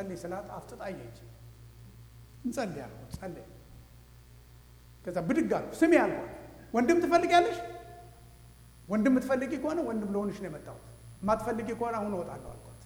እንጸልይ ስላት አፍጥጣየች። እንጸልይ አልኩት። ጸለይ። ከዛ ብድግ አልኩ። ስሚ አልኳት። ወንድም ትፈልጊያለሽ? ወንድም የምትፈልጊ ከሆነ ወንድም ለሆንሽ ነው የመጣሁት። የማትፈልጊ ከሆነ አሁን እወጣለሁ አልኳት።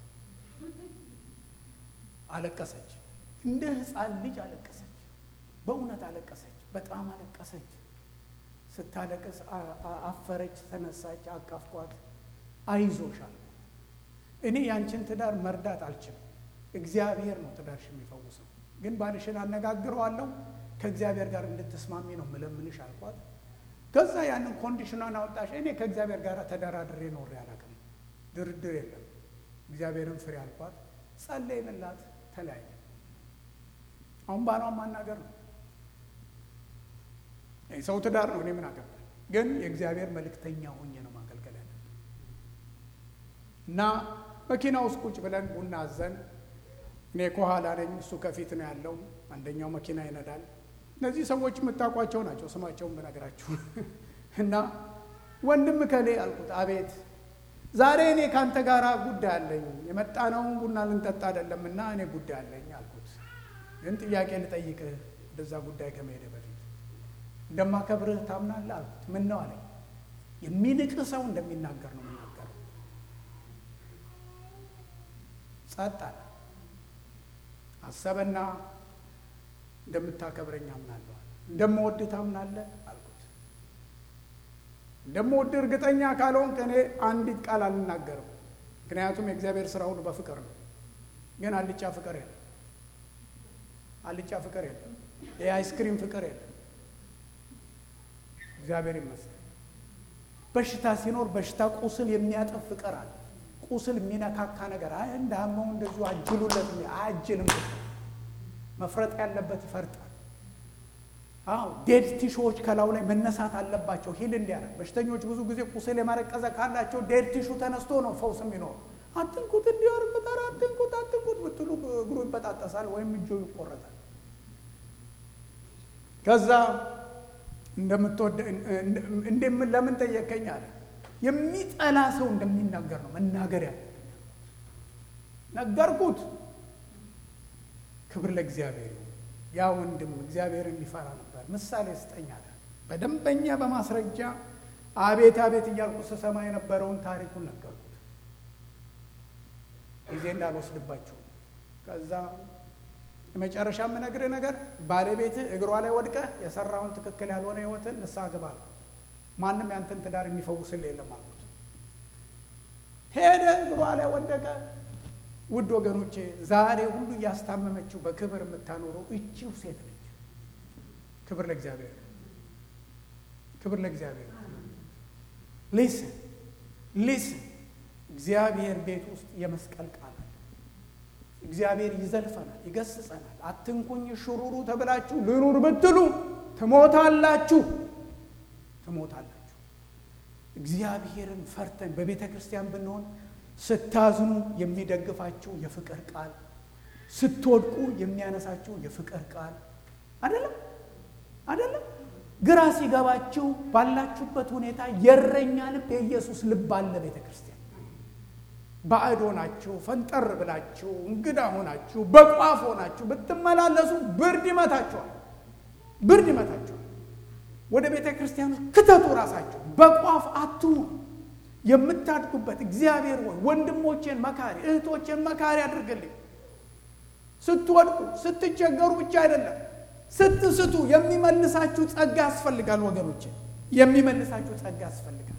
አለቀሰች። እንደ ሕፃን ልጅ አለቀሰች። በእውነት አለቀሰች። በጣም አለቀሰች። ስታለቅስ አፈረች፣ ተነሳች፣ አቀፍኳት። አይዞሻል እኔ ያንቺን ትዳር መርዳት አልችልም። እግዚአብሔር ነው ትዳርሽ የሚፈውሰው። ግን ባልሽን አነጋግረዋለሁ ከእግዚአብሔር ጋር እንድትስማሚ ነው ምለምንሽ አልኳት። ከዛ ያንን ኮንዲሽኗን አወጣሽ። እኔ ከእግዚአብሔር ጋር ተደራድሬ ኖሬ አላውቅም። ድርድር የለም። እግዚአብሔርን ፍሬ አልኳት። ጸለይንላት፣ ተለያየ። አሁን ባሏን ማናገር ነው ሰው ትዳር ነው። እኔ ምን አገባኝ? ግን የእግዚአብሔር መልእክተኛ ሆኜ ነው ማገልገል ያለ እና መኪና ውስጥ ቁጭ ብለን ቡና አዘን። እኔ ከኋላ ነኝ፣ እሱ ከፊት ነው ያለው። አንደኛው መኪና ይነዳል። እነዚህ ሰዎች የምታውቋቸው ናቸው፣ ስማቸውን ብነግራችሁ እና ወንድም ከሌ አልኩት። አቤት ዛሬ እኔ ከአንተ ጋር ጉዳይ አለኝ። የመጣ ነው ቡና ልንጠጣ አይደለም እና እኔ ጉዳይ አለኝ አልኩት። ግን ጥያቄ ልጠይቅህ ወደዛ ጉዳይ ከመሄደ በፊት እንደማከብርህ ታምናለህ አልኩት። ምን ነው አለኝ። የሚንቅህ ሰው እንደሚናገር ነው የምናገረው። ጸጥ አለ። አሰበና እንደምታከብረኝ አምናለሁ። እንደምወድህ ታምናለህ አልኩት። እንደምወድህ እርግጠኛ ካልሆንክ እኔ አንዲት ቃል አልናገርም። ምክንያቱም የእግዚአብሔር ስራ ሁሉ በፍቅር ነው። ግን አልጫ ፍቅር የለም። አልጫ ፍቅር የለም። የአይስክሪም ፍቅር የለም። እግዚአብሔር ይመስገን። በሽታ ሲኖር በሽታ ቁስል የሚያጠፍ ፍቅር አለ። ቁስል የሚነካካ ነገር አይ እንዳመው እንደዚሁ አጅሉለት አያጅልም። መፍረጥ ያለበት ይፈርጣል። አዎ ዴድ ቲሹዎች ከላዩ ላይ መነሳት አለባቸው። ሂል እንዲያደርግ በሽተኞች ብዙ ጊዜ ቁስል የማረቀዘ ካላቸው ዴድ ቲሹ ተነስቶ ነው ፈውስ የሚኖር። አትንኩት እንዲያር ምጠራ አትንኩት አትንኩት ብትሉ እግሩ ይበጣጠሳል ወይም እጆ ይቆረጣል። ከዛ እንደምትወደ ለምን ጠየቀኝ አለ። የሚጠላ ሰው እንደሚናገር ነው መናገር ያለ ነገርኩት። ክብር ለእግዚአብሔር። ያ ወንድም እግዚአብሔርን ሊፈራ ነበር። ምሳሌ ስጠኝ አለ። በደንበኛ በማስረጃ አቤት አቤት እያልኩ ስሰማ የነበረውን ታሪኩን ነገርኩት። ጊዜ እንዳልወስድባቸው ከዛ የመጨረሻ የምነግርህ ነገር ባለቤትህ እግሯ ላይ ወድቀህ የሰራውን ትክክል ያልሆነ ህይወትን ንስሐ ግባ ነው። ማንም ያንተን ትዳር የሚፈውስልህ የለም አልኩት። ሄደ፣ እግሯ ላይ ወደቀ። ውድ ወገኖቼ ዛሬ ሁሉ እያስታመመችው በክብር የምታኖረው እቺው ሴት ነች። ክብር ለእግዚአብሔር፣ ክብር ለእግዚአብሔር። ሊስን ሊስን እግዚአብሔር ቤት ውስጥ የመስቀል ቃል አለ። እግዚአብሔር ይዘልፈናል፣ ይገስጸናል። አትንኩኝ ሽሩሩ ተብላችሁ ልኑር ብትሉ ትሞታላችሁ፣ ትሞታላችሁ። እግዚአብሔርን ፈርተን በቤተ ክርስቲያን ብንሆን ስታዝኑ የሚደግፋችሁ የፍቅር ቃል፣ ስትወድቁ የሚያነሳችሁ የፍቅር ቃል አይደለም አይደለም። ግራ ሲገባችሁ ባላችሁበት ሁኔታ የእረኛ ልብ የኢየሱስ ልብ አለ ቤተ ክርስቲያን ባዕድ ሆናችሁ ፈንጠር ብላችሁ እንግዳ ሆናችሁ በቋፍ ሆናችሁ ብትመላለሱ ብርድ ይመታችኋል፣ ብርድ ይመታችኋል። ወደ ቤተ ክርስቲያን ክተቱ ራሳችሁ። በቋፍ አትሁኑ። የምታድጉበት እግዚአብሔር ሆይ ወንድሞቼን መካሪ እህቶቼን መካሪ አድርግልኝ። ስትወድቁ ስትቸገሩ ብቻ አይደለም ስትስቱ የሚመልሳችሁ ጸጋ ያስፈልጋል ወገኖቼ፣ የሚመልሳችሁ ጸጋ ያስፈልጋል።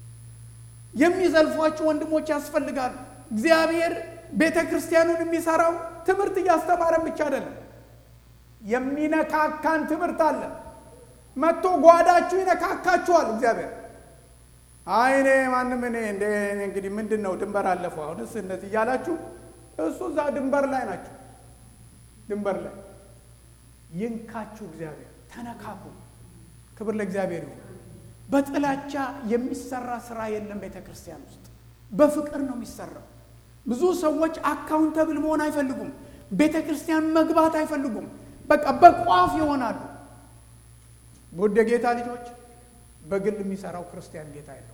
የሚዘልፏችሁ ወንድሞች ያስፈልጋሉ። እግዚአብሔር ቤተ ክርስቲያኑን የሚሰራው ትምህርት እያስተማረን ብቻ አይደለም። የሚነካካን ትምህርት አለ። መጥቶ ጓዳችሁ ይነካካችኋል። እግዚአብሔር አይ እኔ ማንም እኔ እንደ እንግዲህ ምንድን ነው ድንበር አለፈው አሁንስ እንደዚህ እያላችሁ እሱ እዛ ድንበር ላይ ናቸው። ድንበር ላይ ይንካችሁ እግዚአብሔር። ተነካኩ። ክብር ለእግዚአብሔር ይሁን። በጥላቻ የሚሰራ ስራ የለም። ቤተ ክርስቲያን ውስጥ በፍቅር ነው የሚሰራው። ብዙ ሰዎች አካውንተብል መሆን አይፈልጉም። ቤተ ክርስቲያን መግባት አይፈልጉም። በቃ በቋፍ ይሆናሉ። ውድ የጌታ ልጆች፣ በግል የሚሰራው ክርስቲያን ጌታ የለው።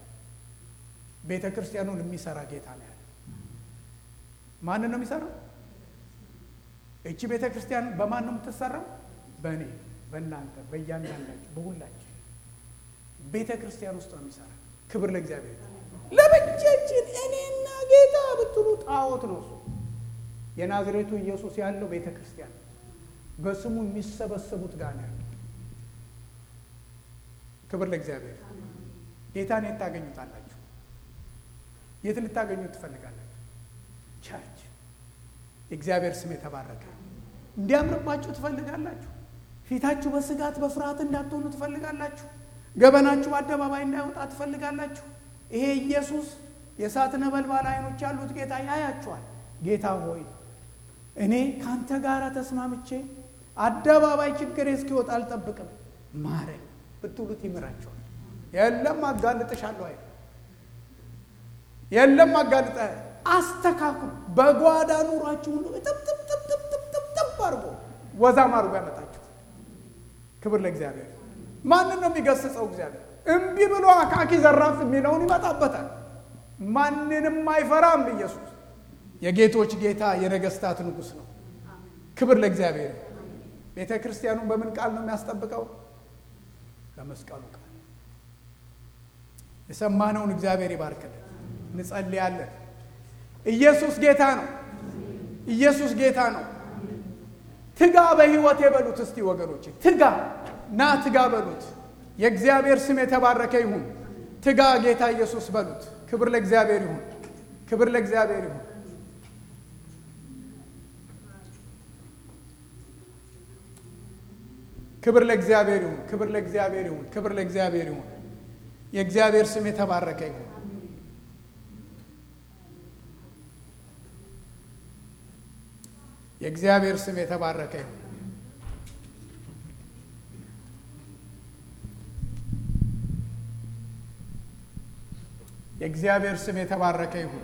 ቤተ ክርስቲያኑን የሚሰራ ጌታ ነው ያለ። ማንን ነው የሚሰራው? እቺ ቤተ ክርስቲያን በማን ነው የምትሰራው? በእኔ በእናንተ በእያንዳንዳችሁ በሁላችን ቤተ ክርስቲያን ውስጥ ነው የሚሰራ። ክብር ለእግዚአብሔር። ለብቻችን እኔና ጌታ ብትሉ ጣዖት ነው እሱ። የናዝሬቱ ኢየሱስ ያለው ቤተ ክርስቲያን በስሙ የሚሰበሰቡት ጋር ነው ያለው። ክብር ለእግዚአብሔር። ጌታን የት ታገኙታላችሁ? የት ልታገኙት ትፈልጋላችሁ? ቸርች። የእግዚአብሔር ስም የተባረከ እንዲያምርባችሁ ትፈልጋላችሁ? ፊታችሁ በስጋት በፍርሃት እንዳትሆኑ ትፈልጋላችሁ? ገበናችሁ በአደባባይ እንዳይወጣ ትፈልጋላችሁ? ይሄ ኢየሱስ የእሳት ነበልባል አይኖች ያሉት ጌታ ያያችኋል። ጌታ ሆይ እኔ ከአንተ ጋር ተስማምቼ አደባባይ ችግሬ እስኪወጣ አልጠብቅም፣ ማረኝ ብትሉት ይምራቸዋል። የለም አጋልጥሻለሁ አይደል? የለም አጋልጠ አስተካክሉ። በጓዳ ኑሯችሁ ሁሉ ጥብጥብጥብጥብጥብ አድርጎ ወዛም አድርጎ ያመጣችሁ። ክብር ለእግዚአብሔር። ማንን ነው የሚገስጸው? እግዚአብሔር እምቢ ብሎ አካኪ ዘራፍ የሚለውን ይመጣበታል። ማንንም አይፈራም። ኢየሱስ የጌቶች ጌታ የነገስታት ንጉሥ ነው። ክብር ለእግዚአብሔር። ቤተ ክርስቲያኑን በምን ቃል ነው የሚያስጠብቀው? በመስቀሉ ቃል። የሰማነውን እግዚአብሔር ይባርክልን። እንጸልያለን። ኢየሱስ ጌታ ነው። ኢየሱስ ጌታ ነው። ትጋ በሕይወት የበሉት እስቲ ወገኖች፣ ትጋ ና ትጋ በሉት። የእግዚአብሔር ስም የተባረከ ይሁን። ትጋ ጌታ ኢየሱስ በሉት። ክብር ለእግዚአብሔር ይሁን። ክብር ለእግዚአብሔር ይሁን። ክብር ለእግዚአብሔር ይሁን። ክብር ለእግዚአብሔር ይሁን። ክብር ለእግዚአብሔር ይሁን። የእግዚአብሔር ስም የተባረከ ይሁን። የእግዚአብሔር ስም የተባረከ ይሁን። የእግዚአብሔር ስም የተባረከ ይሁን።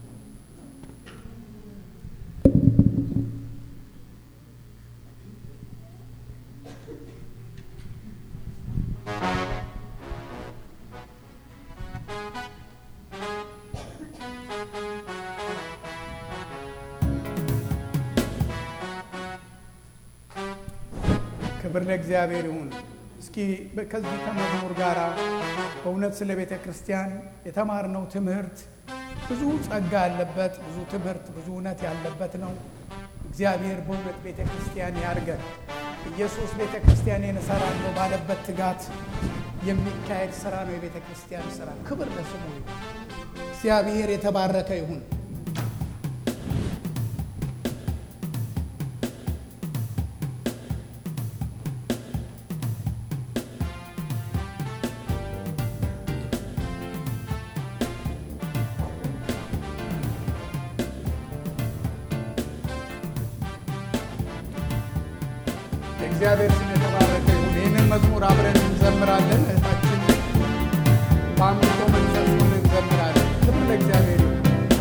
ክብር ለእግዚአብሔር ይሁን። እስኪ ከዚህ ከመዝሙር ጋር በእውነት ስለ ቤተ ክርስቲያን የተማርነው ትምህርት ብዙ ጸጋ ያለበት ብዙ ትምህርት ብዙ እውነት ያለበት ነው። እግዚአብሔር በእውነት ቤተ ክርስቲያን ያርገን። ኢየሱስ ቤተ ክርስቲያኔን እሰራለሁ ባለበት ትጋት የሚካሄድ ስራ ነው የቤተ ክርስቲያን ስራ። ክብር ለስሙ ይሁን። እግዚአብሔር የተባረከ ይሁን። እግዚአብሔር ስም የተባረከ ይሁን። ይህንን መዝሙር አብረን እንዘምራለን። እህታችን በአምልኮ መንፈስ ሆነን እንዘምራለን። ክብር ለእግዚአብሔር ይሁን።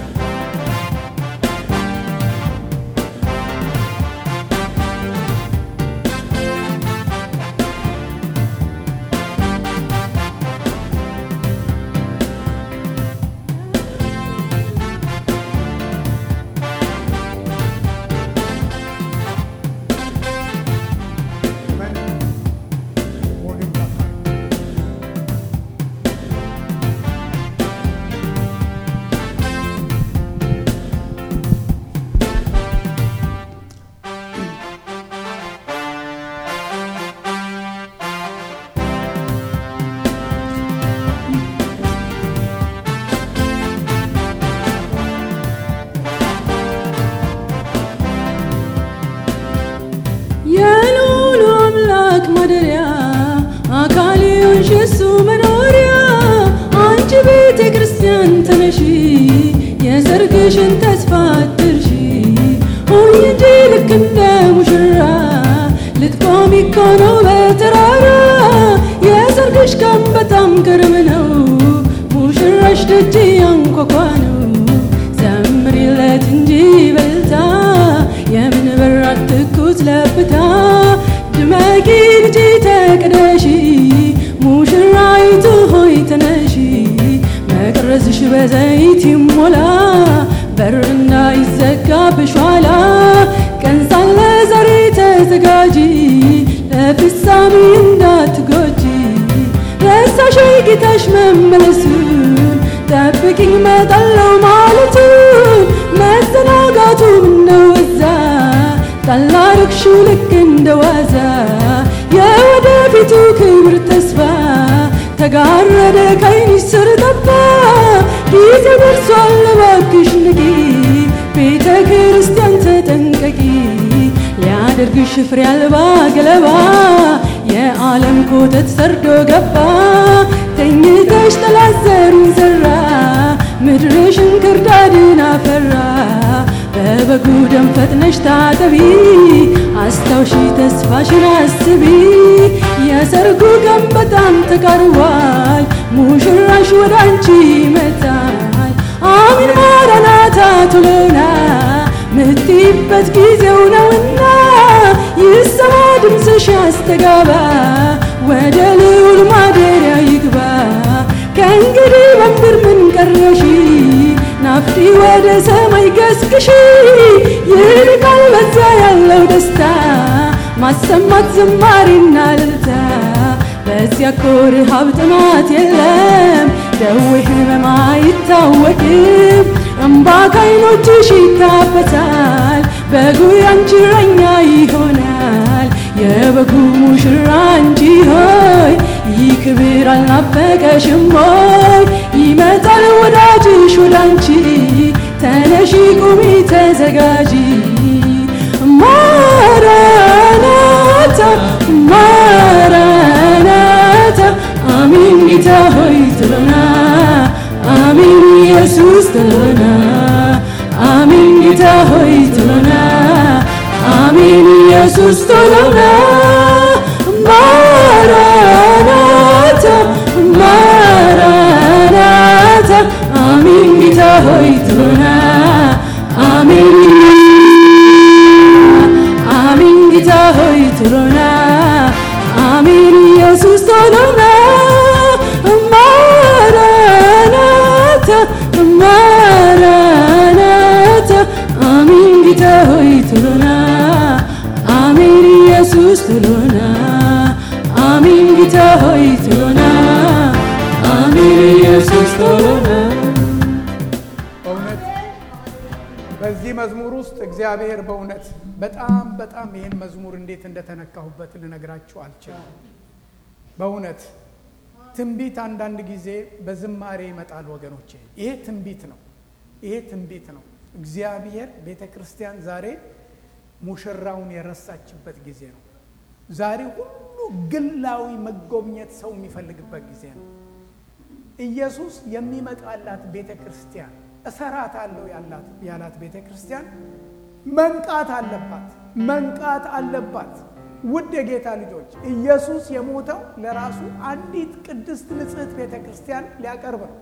የልዑሉ አምላክ ማደሪያ አካል የሆንሽ የሱ መኖሪያ አንቺ ቤተ ክርስቲያን ተነሺ የሰርግሽን ተስፋ አትርሺ ሁኚ እንጂ ልክ እንደ ሙሽራ ልትቆሚ እኮ ነው በተራራ የሰርግሽ ቀን በጣም ቅርብ ነው ሙሽራሽ ደጅ ያንኳኳ ነው ዘምሪለት እንጂ በልታ የምን በራት ትኩስ ለብታ ድመቂ ልጅ ተቅደሺ ሙሽራይቱ ሆይ ተነሺ መቅረዝሽ በዘይት ይሞላ በር እንዳይዘጋብሽ ኋላ ቀን ሳለ ጌታሽ መመለሱን ጠብቂኝ መጣለው ማለቱን መዘናጋቱ ነው እዛ ጠላርክሽው ልክ እንደ ዋዛ የወደፊቱ ክብር ተስፋ ተጋረደ ከዓይንሽ ስር ጠፋ ጊዜ ደርሷል እባክሽ ንቂ ቤተ ክርስቲያን ተጠንቀቂ ሊያደርግሽ ፍሬ አልባ ገለባ የዓለም ኮተት ሰርዶ ገባ ተኝተሽ ጠላት ዘሩን ዘራ ምድርሽን ክርዳድን አፈራ በበጉ ደም ፈጥነሽ ታጠቢ አስታውሺ ተስፋሽን አስቢ የሰርጉ ቀን በጣም ተቃርቧል ሙሽራሽ ወደ አንቺ ይመጣል አሚን ማራናታ ቶሎና ምትይበት ጊዜው ነውና ይሰማ ድምፅሽ ያስተጋባ ወደ ልዑል ማደሪያ ይግባ ከእንግዲህ በምድር ምን ቀረሽ ናፍቲ ወደ ሰማይ ገስግሺ ይልቃል በዛ ያለው ደስታ ማሰማት ዝማሬና እልልታ በዚያ እኮ ረሃብ ጥማት የለም ደዌ ህመም አይታወቅም እምባ ከዓይኖችሽ ይታበታል በጉ ያንቺ እረኛ ይሆናል የበጉ ሙሽራ አንቺ ሆይ ይህ ክብር አልናፈቀሽም ሆይ ይመጣል ወዳጅሽ ወደ አንቺ ተነሺ ቁሚ ተዘጋጂ ማራናታ ማራናታ አሚን ጌታ ሆይ ትሎና አሚን ኢየሱስ ትሎና አሚን ጌታ ሆይ ትሎና አሚን ኢየሱስ ትሎና ማራናታ ማራናታ አሚን ጌታ ሆይ ትሎና አሚን አሚን ጌታ ሆይ ትሎና አሚን ኢየሱስ ትሎና ማራናታ ማራናታ አሚን ጌታ ሆይ ትሎና አሚን ኢየሱስ ትሎና አሚን ጌታ ሆይ ትሎና አሚን ኢየሱስ ትሎና በእውነት በዚህ መዝሙር ውስጥ እግዚአብሔር በእውነት በጣም በጣም ይህን መዝሙር እንዴት እንደተነካሁበት ልነግራችሁ አልችልም። በእውነት ትንቢት አንዳንድ ጊዜ በዝማሬ ይመጣል ወገኖቼ። ይሄ ትንቢት ነው። ይሄ ትንቢት ነው። እግዚአብሔር ቤተ ክርስቲያን ዛሬ ሙሽራውን የረሳችበት ጊዜ ነው። ዛሬ ሁሉ ግላዊ መጎብኘት ሰው የሚፈልግበት ጊዜ ነው። ኢየሱስ የሚመጣላት ቤተ ክርስቲያን እሰራታለሁ ያላት ያላት ቤተ ክርስቲያን መንቃት አለባት፣ መንቃት አለባት። ውድ የጌታ ልጆች ኢየሱስ የሞተው ለራሱ አንዲት ቅድስት ንጽሕት ቤተ ክርስቲያን ሊያቀርብ ነው።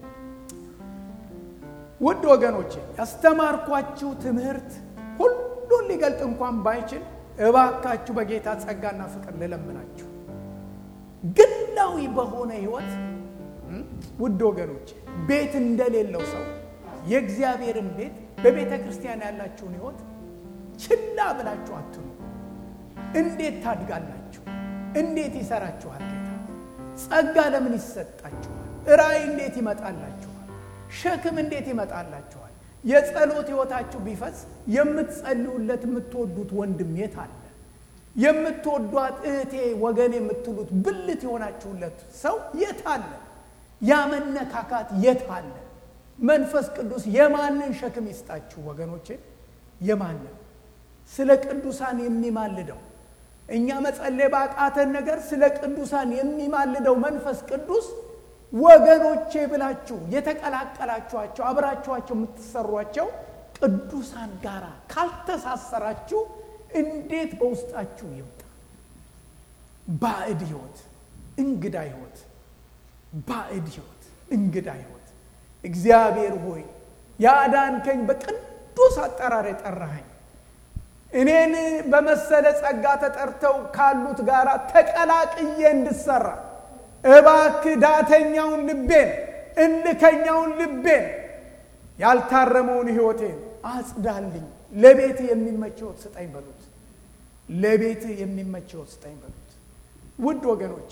ውድ ወገኖቼ ያስተማርኳችሁ ትምህርት ሁሉን ሊገልጥ እንኳን ባይችል እባካችሁ በጌታ ጸጋና ፍቅር ልለምናችሁ ግላዊ በሆነ ህይወት ውድ ወገኖቼ ቤት እንደሌለው ሰው የእግዚአብሔርን ቤት በቤተ ክርስቲያን ያላችሁን ህይወት ችላ ብላችሁ አትኑ። እንዴት ታድጋላችሁ? እንዴት ይሰራችኋል ጌታ? ጸጋ ለምን ይሰጣችኋል? ራእይ እንዴት ይመጣላችኋል? ሸክም እንዴት ይመጣላችኋል? የጸሎት ህይወታችሁ ቢፈስ የምትጸልዩለት የምትወዱት ወንድም የት አለ? የምትወዷት እህቴ ወገን የምትሉት ብልት የሆናችሁለት ሰው የት አለ? ያ መነካካት የት አለ? መንፈስ ቅዱስ የማንን ሸክም ይስጣችሁ ወገኖቼ? የማንን ስለ ቅዱሳን የሚማልደው እኛ መጸለይ ባቃተን ነገር ስለ ቅዱሳን የሚማልደው መንፈስ ቅዱስ ወገኖቼ ብላችሁ የተቀላቀላችኋቸው አብራችኋቸው የምትሰሯቸው ቅዱሳን ጋር ካልተሳሰራችሁ እንዴት በውስጣችሁ ይምጣ? ባዕድ ህይወት፣ እንግዳ ህይወት፣ ባዕድ ህይወት፣ እንግዳ ህይወት። እግዚአብሔር ሆይ ያዳንከኝ በቅዱስ አጠራር የጠራኸኝ እኔን በመሰለ ጸጋ ተጠርተው ካሉት ጋር ተቀላቅዬ እንድሰራ እባክህ ዳተኛውን ልቤን እልከኛውን ልቤን ያልታረመውን ህይወቴን አጽዳልኝ። ለቤትህ የሚመች ህይወት ስጠኝ በሉት። ለቤትህ የሚመች ህይወት ስጠኝ በሉት። ውድ ወገኖቼ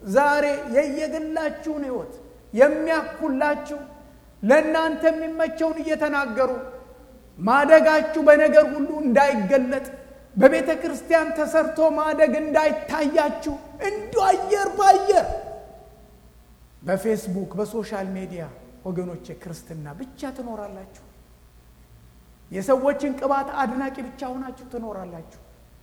ዛሬ የየግላችሁን ሕይወት የሚያኩላችሁ ለእናንተ የሚመቸውን እየተናገሩ ማደጋችሁ በነገር ሁሉ እንዳይገለጥ በቤተ ክርስቲያን ተሰርቶ ማደግ እንዳይታያችሁ እንዲ አየር በአየር በፌስቡክ በሶሻል ሚዲያ ወገኖቼ ክርስትና ብቻ ትኖራላችሁ። የሰዎችን ቅባት አድናቂ ብቻ ሆናችሁ ትኖራላችሁ።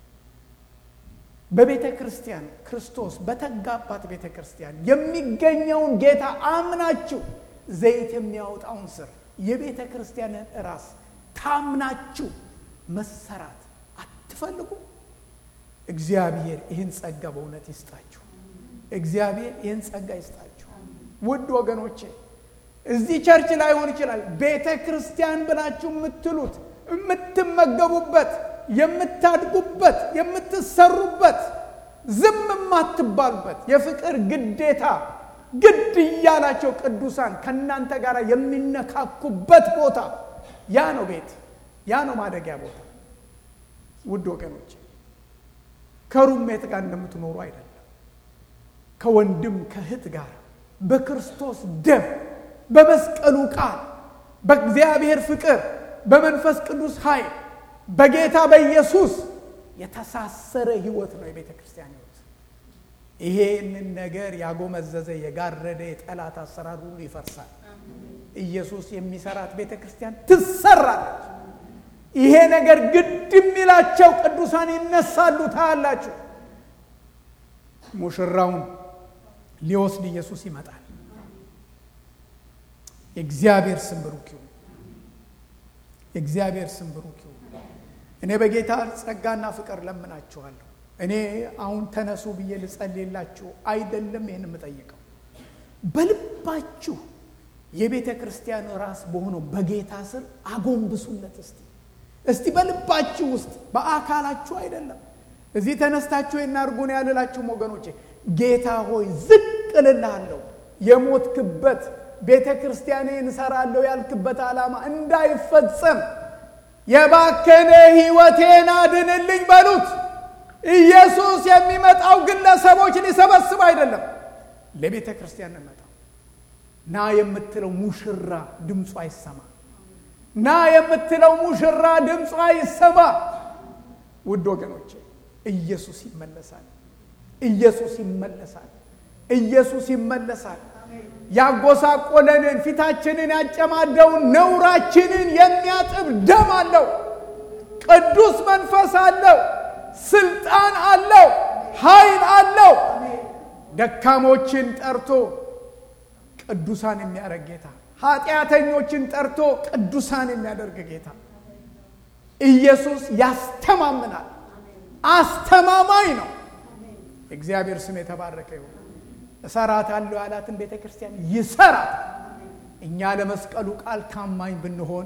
በቤተ ክርስቲያን ክርስቶስ በተጋባት ቤተ ክርስቲያን የሚገኘውን ጌታ አምናችሁ ዘይት የሚያወጣውን ስር የቤተ ክርስቲያንን ራስ ታምናችሁ መሰራት አትፈልጉ? እግዚአብሔር ይህን ጸጋ በእውነት ይስጣችሁ። እግዚአብሔር ይህን ጸጋ ይስጣችሁ። ውድ ወገኖቼ እዚህ ቸርች ላይሆን ይችላል። ቤተ ክርስቲያን ብላችሁ የምትሉት የምትመገቡበት፣ የምታድጉበት፣ የምትሰሩበት፣ ዝም የማትባሉበት የፍቅር ግዴታ ግድ እያላቸው ቅዱሳን ከእናንተ ጋር የሚነካኩበት ቦታ ያ ነው ቤት፣ ያ ነው ማደጊያ ቦታ። ውድ ወገኖች ከሩሜት ጋር እንደምትኖሩ አይደለም። ከወንድም ከእህት ጋር በክርስቶስ ደም በመስቀሉ ቃል በእግዚአብሔር ፍቅር በመንፈስ ቅዱስ ኃይል በጌታ በኢየሱስ የተሳሰረ ህይወት ነው የቤተ ክርስቲያን ህይወት። ይሄንን ነገር ያጎመዘዘ የጋረደ የጠላት አሰራር ሁሉ ይፈርሳል። ኢየሱስ የሚሰራት ቤተ ክርስቲያን ትሰራለች። ይሄ ነገር ግድ የሚላቸው ቅዱሳን ይነሳሉ። ታያላችሁ። ሙሽራውን ሊወስድ ኢየሱስ ይመጣል። የእግዚአብሔር ስም ብሩክ ይሁን። የእግዚአብሔር ስም ብሩክ ይሁን። እኔ በጌታ ጸጋና ፍቅር ለምናችኋለሁ። እኔ አሁን ተነሱ ብዬ ልጸልየላችሁ አይደለም ይህን የምጠይቀው። በልባችሁ የቤተ ክርስቲያን ራስ በሆነው በጌታ ስር አጎንብሱለት። እስቲ እስቲ በልባችሁ ውስጥ በአካላችሁ አይደለም። እዚህ ተነስታችሁ የናርጉን ያልላችሁም ወገኖቼ፣ ጌታ ሆይ ዝቅ እልልሃለሁ። የሞትክበት ቤተ ክርስቲያኔን እሰራለሁ ያልክበት ዓላማ እንዳይፈጸም የባከነ ሕይወቴን አድንልኝ በሉት። ኢየሱስ የሚመጣው ግለሰቦች ሊሰበስብ አይደለም፣ ለቤተ ክርስቲያን እንመጣው። ና የምትለው ሙሽራ ድምፁ አይሰማ። ና የምትለው ሙሽራ ድምፁ አይሰማ። ውድ ወገኖቼ ኢየሱስ ይመለሳል። ኢየሱስ ይመለሳል። ኢየሱስ ይመለሳል። ያጎሳቆለንን ፊታችንን ያጨማደውን ነውራችንን የሚያጥብ ደም አለው። ቅዱስ መንፈስ አለው። ስልጣን አለው። ኃይል አለው። ደካሞችን ጠርቶ ቅዱሳን የሚያደርግ ጌታ፣ ኃጢአተኞችን ጠርቶ ቅዱሳን የሚያደርግ ጌታ ኢየሱስ ያስተማምናል። አስተማማኝ ነው። እግዚአብሔር ስም የተባረከ ይሁን። እሰራታለሁ ያላትን ቤተ ክርስቲያን ይሰራል። እኛ ለመስቀሉ ቃል ታማኝ ብንሆን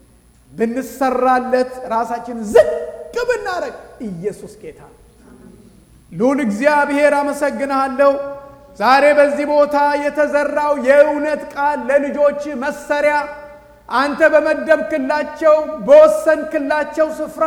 ብንሰራለት፣ ራሳችን ዝቅ ብናደረግ ኢየሱስ ጌታ ነው። ልዑል እግዚአብሔር አመሰግንሃለሁ። ዛሬ በዚህ ቦታ የተዘራው የእውነት ቃል ለልጆች መሰሪያ አንተ በመደብክላቸው በወሰንክላቸው ስፍራ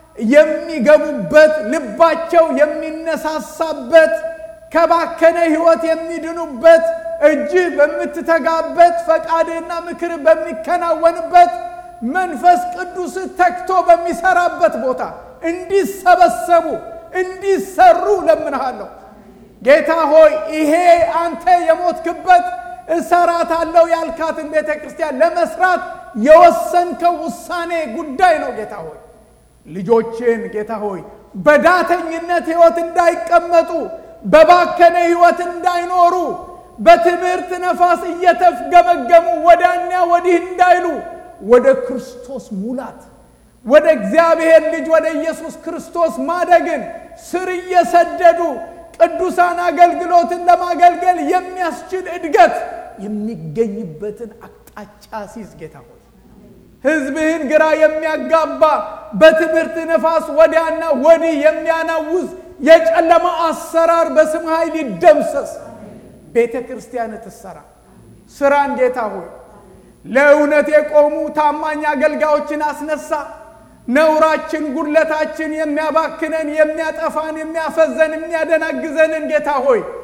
የሚገቡበት ልባቸው የሚነሳሳበት ከባከነ ሕይወት የሚድኑበት እጅህ በምትተጋበት ፈቃድህና ምክር በሚከናወንበት መንፈስ ቅዱስ ተግቶ በሚሰራበት ቦታ እንዲሰበሰቡ እንዲሰሩ ለምንሃለሁ። ጌታ ሆይ ይሄ አንተ የሞትክበት እሰራታለሁ ያልካትን ቤተ ክርስቲያን ለመስራት የወሰንከው ውሳኔ ጉዳይ ነው። ጌታ ሆይ ልጆችን ጌታ ሆይ በዳተኝነት ሕይወት እንዳይቀመጡ በባከነ ሕይወት እንዳይኖሩ በትምህርት ነፋስ እየተፍገመገሙ ወዳኛ ወዲህ እንዳይሉ ወደ ክርስቶስ ሙላት ወደ እግዚአብሔር ልጅ ወደ ኢየሱስ ክርስቶስ ማደግን ስር እየሰደዱ ቅዱሳን አገልግሎትን ለማገልገል የሚያስችል እድገት የሚገኝበትን አቅጣጫ ሲዝ ጌታ ሆይ ሕዝብህን ግራ የሚያጋባ በትምህርት ነፋስ ወዲያና ወዲህ የሚያናውዝ የጨለማ አሰራር በስም ኃይል ይደምሰስ። ቤተ ክርስቲያን ትሰራ ስራን ጌታ ሆይ ለእውነት የቆሙ ታማኝ አገልጋዮችን አስነሳ። ነውራችን፣ ጉድለታችን የሚያባክነን፣ የሚያጠፋን፣ የሚያፈዘን፣ የሚያደናግዘንን ጌታ ሆይ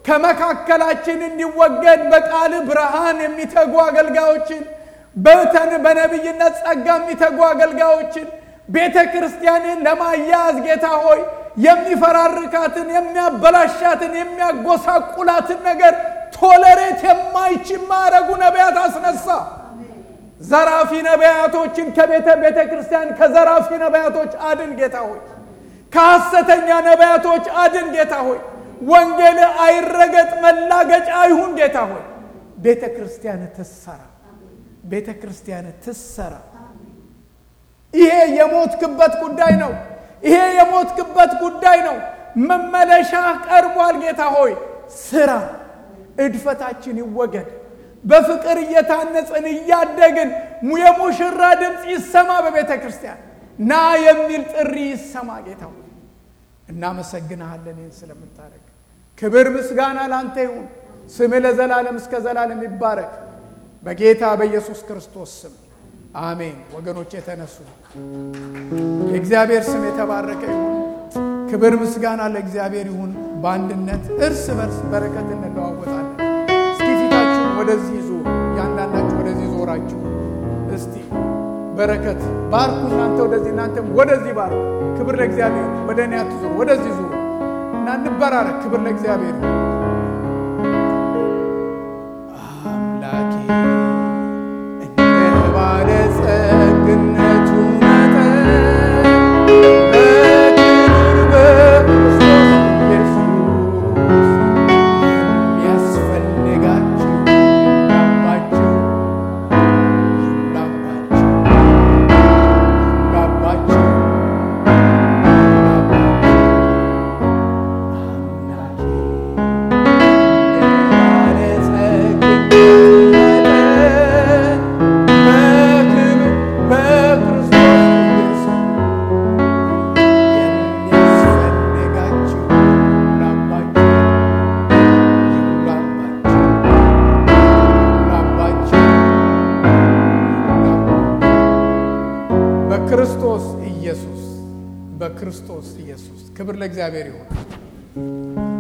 ከመካከላችን እንዲወገድ በቃል ብርሃን የሚተጉ አገልጋዮችን በተን በነቢይነት ጸጋ የሚተጉ አገልጋዮችን ቤተ ክርስቲያንን ለማያያዝ ጌታ ሆይ የሚፈራርካትን የሚያበላሻትን የሚያጎሳቁላትን ነገር ቶለሬት የማይችል ማረጉ ነቢያት አስነሳ። ዘራፊ ነቢያቶችን ከቤተ ቤተ ክርስቲያን ከዘራፊ ነቢያቶች አድን ጌታ ሆይ። ከሐሰተኛ ነቢያቶች አድን ጌታ ሆይ። ወንጌል አይረገጥ፣ መላገጫ አይሁን ጌታ ሆይ። ቤተ ክርስቲያን ትሰራ፣ ቤተ ክርስቲያን ትሰራ። ይሄ የሞትክበት ጉዳይ ነው። ይሄ የሞትክበት ጉዳይ ነው። መመለሻ ቀርቧል ጌታ ሆይ። ስራ፣ እድፈታችን ይወገድ። በፍቅር እየታነጽን እያደግን የሙሽራ ድምፅ ይሰማ በቤተ ክርስቲያን ና የሚል ጥሪ ይሰማ ጌታ ሆይ። እናመሰግንሃለን ይህን ስለምታደርግ። ክብር ምስጋና ላንተ ይሁን። ስምህ ለዘላለም እስከ ዘላለም ይባረክ። በጌታ በኢየሱስ ክርስቶስ ስም አሜን። ወገኖች የተነሱ የእግዚአብሔር ስም የተባረከ ይሁን። ክብር ምስጋና ለእግዚአብሔር ይሁን። በአንድነት እርስ በርስ በረከት እንለዋወጣለን። እስኪ ፊታችሁን ወደዚህ ዞሩ። እያንዳንዳችሁ ወደዚህ ዞራችሁ እስቲ በረከት ባርኩ። እናንተ ወደዚህ እናንተም ወደዚህ ባርኩ። ክብር ለእግዚአብሔር። ወደ እኔ አትዞሩ፣ ወደዚህ ዞሩ እና እንበራረክ። ክብር ለእግዚአብሔር። አምላኬ እንደ ባለጸግነቱ መጠን በክብር በክርስቶስ ኢየሱስ የሚያስፈልጋችሁ ይሙላባችሁ፣ ይሙላባችሁ፣ ይሙላባችሁ፣ በክርስቶስ ኢየሱስ በክርስቶስ ኢየሱስ ክብር ለእግዚአብሔር ይሁን።